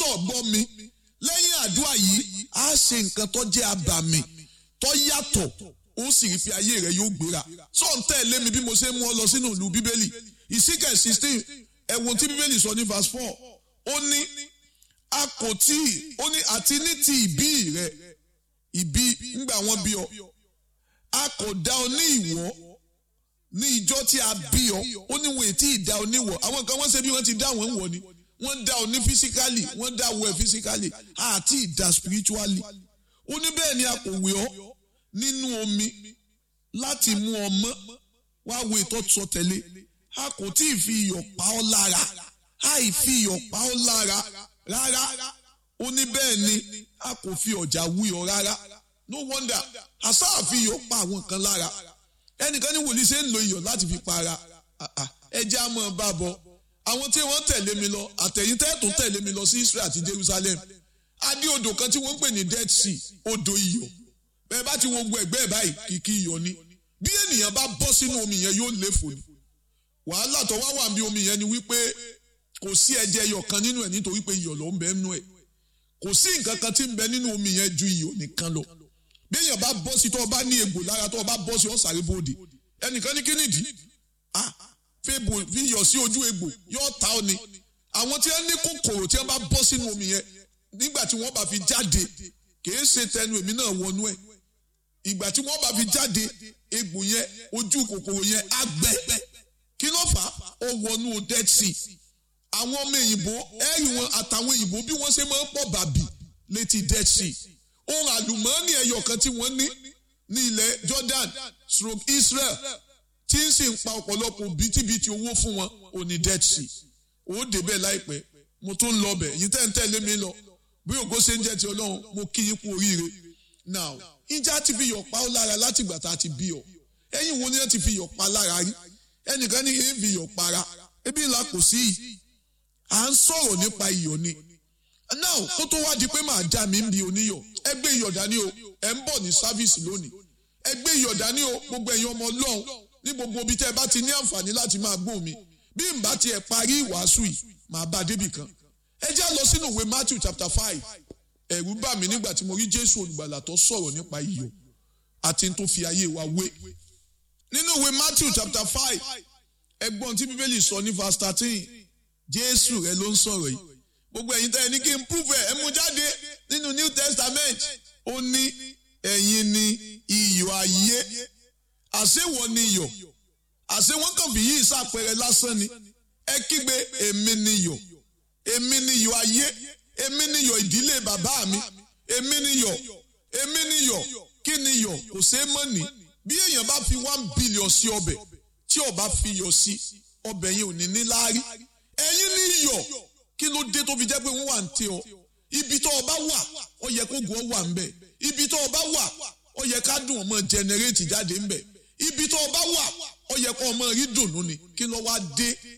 náà gbọ́ mi lẹ́yìn àdúrà yìí á ṣe nǹkan tó jẹ́ abàmì tó yàtọ̀ ó sì rí pé ayé rẹ yóò gbéra sọ ń tẹ̀lé mi bí mo ṣe mú ọ lọ sínú ìlú bíbélì ìsíkẹ̀ sixteen ẹ̀wọ̀n tí bíbélì sọ ní verse four ó ní a kò tí ó ní àti ní ti ìbí rẹ ìbí ńgbà wọn bí ọ a kò dá ọ ní ìwọ ní ìjọ tí a bí ọ ó ní wọn ètí ìdá ọ níwọ àwọn kan wọn ṣe bí wọn ti dá wọn ń wọ ni wọn dá ọ ní physically wọn dá wọ ẹ physically àti ìdá spiritually ó ní bẹ́ẹ̀ ni a kò wé ọ nínú omi láti mú ọ mọ́ wá wo ìtọ́sọ tẹ̀lé a kò tí ì fi iyọ̀ pa ọ́ lára àì fi iyọ̀ pa ọ́ lára rárá ó ní bẹ́ẹ̀ ni a kò fi ọ̀jà wú ọ rárá no wonder àṣà àfi iyọ̀ pa àwọn kan lára ẹnìkan ní wòlíì ṣe ń lo iyọ̀ láti fi para ẹjẹ́ á mọ̀ bá bọ̀ àwọn tí wọ́n tẹ̀lé mi lọ àtẹ̀yìn tẹ́ẹ̀tún tẹ̀lé mi lọ sí Israel àti Jerusalem adé odò kan tí wọ́n ń pè ní Dead Sea odò iyọ̀ bẹ́ẹ̀ bá ti wo gbogbo ẹ̀gbẹ́ ẹ̀ báyìí kìkì iyọ̀ ni bí ènìyàn bá bọ́ sínú omi yẹn yóò léfò ni wàhálà tó wá wà bí omi yẹn ni wípé kò sí ẹ̀jẹ̀ iyọ̀ kan nínú ẹ̀ nítorí pé iyọ̀ ló ń bẹ nínú ẹ̀ kò sí nǹkan kan tí ń bẹ nínú omi yẹn ju iyọ̀ nìkan lọ bí èèyàn bá bọ́ sí tó o bá ní egbò lára tó o bá bọ́ sí ọ sáré bòde ẹnìkan ní kínìdí ah fèbò fi iyọ̀ sí ojú egbò yóò ta ọ ni àwọn tí wọ́n ní kòkòrò tí wọ́n bá bọ́ sínú omi yẹn nígbà tí wọ́n bá fi jáde kìí ṣe tẹnu èmi náà wọnú ẹ̀ ìgbà tí wọ́n bá fi jáde egbò yẹn ojú kòkòrò yẹn á gbẹ kí ló fà á ó wọnú dead sea àwọn ọmọ òyìnbó ẹ̀rì wọn àtàwọn òyìnbó bí wọ́n ṣe máa ń pọ̀ bàbì létí dead sea ohun àlùmọ́ọ́nì ẹyọ kan tí wọ́n ní ní ilẹ̀ Jordan stroke Israel tí ń sì ń pa ọ̀pọ̀lọpọ̀ bìtìbìtì owó fún wọn ò ní dead sea ó débẹ̀ láìpẹ́ mo tún lọ bẹ̀ yìí tẹ́ ń tẹ̀lé mi lọ bí ògo ṣe ń jẹ́ ti Ọlọ́run mo kí yín kú oríire now ìjà ti fi yọ̀ pa ọ́ lára láti ìgbà tá a ti bí ọ ẹ̀yin wo ni wọ́n ti fi yọ̀ pa lára rí ẹnìkan ní èyí fi yọ̀ para ebi ńlá kò sí yìí à ń sọ̀rọ̀ nípa iyọ̀ ni now kó tó wá di pé màá já mi ń bi oníyọ̀ ẹ gbé iyọ̀ dání o ẹ ń bọ̀ ní sáfíìsì lónìí ẹ gbé iyọ̀ dání o gbogbo ẹ̀yin ọmọ Ọlọ́run ní gbogbo ibi tẹ́ ẹ bá ti ní àǹfààní láti máa gbọ́ mi bí n bá tiẹ̀ parí ìwàásù yìí màá bá a débì kan ẹ já lọ sínú ìwé Matthew chapter five ẹ̀rù bà mí nígbà tí mo rí Jésù olùgbàlà tó sọ̀rọ̀ nípa iyọ̀ àti tó fi ayé wa wé nínú ìwé Matthew chapter five ẹgbọ́n tí bíbélì sọ ní verse thirteen Jésù rẹ ló ń sọ̀rọ̀ yìí gbogbo ẹ̀yin tẹ́ ẹ ní kí n prove ẹ̀ ẹ mú jáde nínú New Testament ó ní ẹ̀yin ni iyọ̀ ayé àṣewọ̀ ni iyọ̀ àṣẹ wọn kàn fi yí ìsàpẹrẹ lásán ni ẹ kígbe èmi ni iyọ̀ èmi ni iyọ̀ ayé èmi ni iyọ̀ ìdílé bàbá mi èmi ni iyọ̀ èmi ni iyọ̀ kí ni iyọ̀ kò ṣeé mọ̀ ní bí èèyàn bá fi one billion sí ọbẹ̀ tí ó bá fi iyọ̀ sí ọbẹ̀ yẹn ò ní ní láárí ẹ̀yin ni iyọ̀ kí ló dé tó fi jẹ́ pé wọ́n wà ń tẹ ọ ibi tó o bá wà ó yẹ kó gùn ọ wà ń bẹ̀ ibi tó o bá wà ó yẹ ká dùn ọmọ jẹnẹrétì jáde ń bẹ̀ ibi tó o bá wà ó yẹ kó ọmọ rí dùnú ni kí ló wá dé